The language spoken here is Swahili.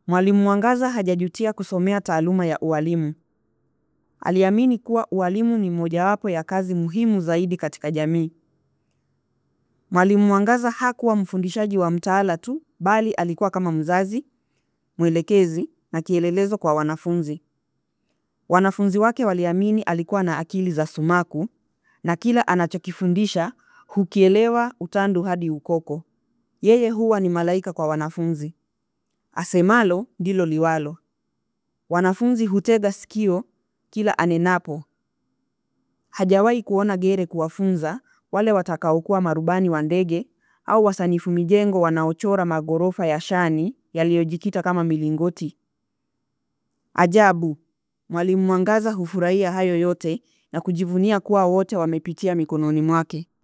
Mwalimu Mwangaza hajajutia kusomea taaluma ya ualimu. Aliamini kuwa ualimu ni mojawapo ya kazi muhimu zaidi katika jamii. Mwalimu Mwangaza hakuwa mfundishaji wa mtaala tu, bali alikuwa kama mzazi, mwelekezi na kielelezo kwa wanafunzi. Wanafunzi wake waliamini alikuwa na akili za sumaku na kila anachokifundisha hukielewa utandu hadi ukoko. Yeye huwa ni malaika kwa wanafunzi. Asemalo ndilo liwalo. Wanafunzi hutega sikio kila anenapo. Hajawahi kuona gere kuwafunza wale watakaokuwa marubani wa ndege au wasanifu mijengo wanaochora maghorofa ya shani yaliyojikita kama milingoti. Ajabu, Mwalimu Mwangaza hufurahia hayo yote na kujivunia kuwa wote wamepitia mikononi mwake.